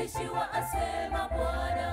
umeishiwa, asema Bwana.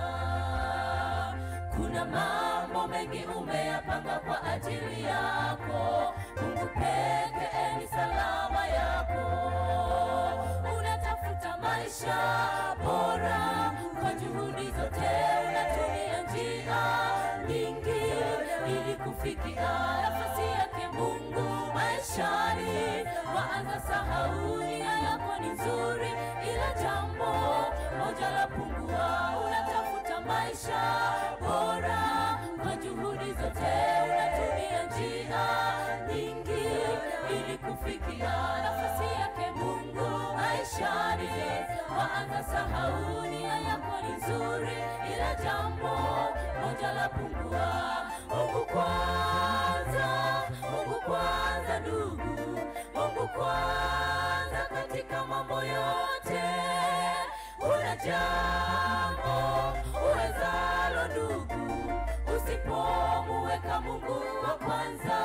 Kuna mambo mengi umeyapanga kwa ajili yako, Mungu pekee ni salama yako. Unatafuta maisha bora kwa juhudi zote, unatumia njia nyingi ili kufikia nafasi yake Mungu maishani. Waanza sahau nia yako ni nzuri, ila jambo moja la pungua. Unatafuta maisha bora kwa juhudi zote, unatumia njia nyingi ili kufikia nafasi yake Mungu maishani. Waanza sahau nia yako ni nzuri, ila jambo moja la pungua. Mungu kwanza, Mungu kwanza, ndugu, Mungu kwanza katika mambo yote. Una jambo uwezalo ndugu, usipomuweka Mungu wa kwanza,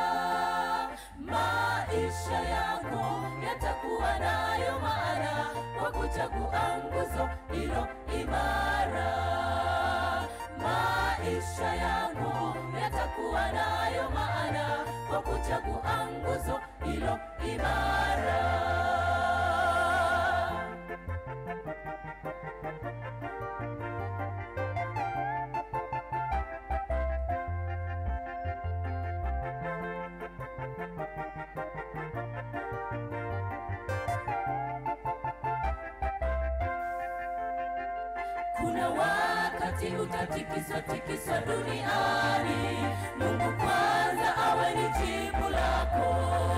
maisha yako yatakuwa nayo maana kwa kuchagua nguzo ilo imara. Maisha yako yatakuwa nayo maana kwa kuchagua nguzo ilo imara. Kuna wakati utatikiswa tikiswa duniani, Mungu kwanza awe ni jibu lako.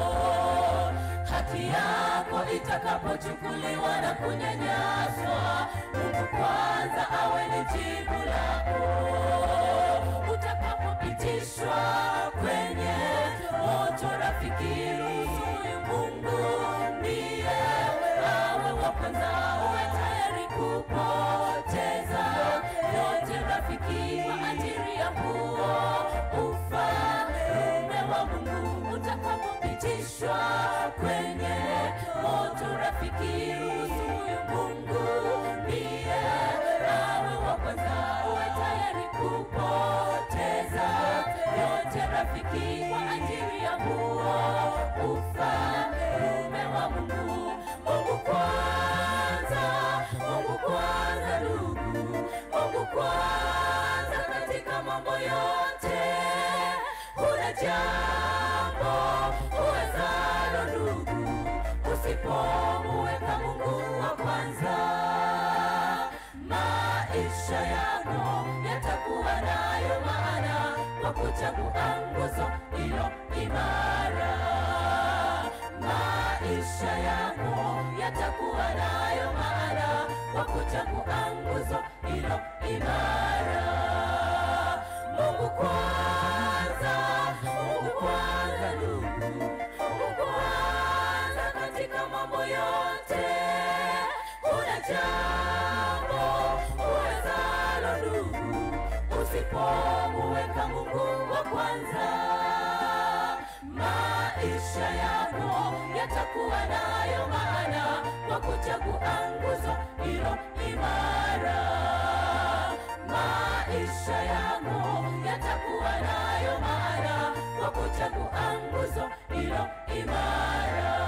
Haki yako itakapochukuliwa na kunyanyaswa, Mungu kwanza awe ni jibu lako. Utakapopitishwa kwenye moto, rafiki, huyu Mungu ndiye awe wa kwanza, uwe tayari kupoteza yote rafiki, kwa ajili ya huo ufalme wa Mungu. Utakapopitishwa kwenye moto, rafiki, huyu Mungu ndiye awe wa kwanza, uwe tayari kupoteza yote rafiki, kwa ajili ya huo ufalme wa Mungu. Mungu kwanza, Mungu kwanza, ndugu, Mungu kwanza katika mambo yote. Kuna jambo uwezalo ndugu, usipomuweka Mungu wa kwanza, maisha yako yatakuwa nayo maana kwa kuchagua nguzo ilo imara maisha yako yatakuwa nayo maana kwa kuchagua nguzo ilo imara. Mungu kwanza, Mungu kwanza, ndugu, Mungu kwanza katika mambo yote. Kuna jambo uwezalo ndugu, usipomuweka Mungu wa kwanza maisha yako yatakuwa nayo maana kwa kuchagua nguzo ilo imara. Maisha yako yatakuwa nayo maana kwa kuchagua nguzo ilo imara.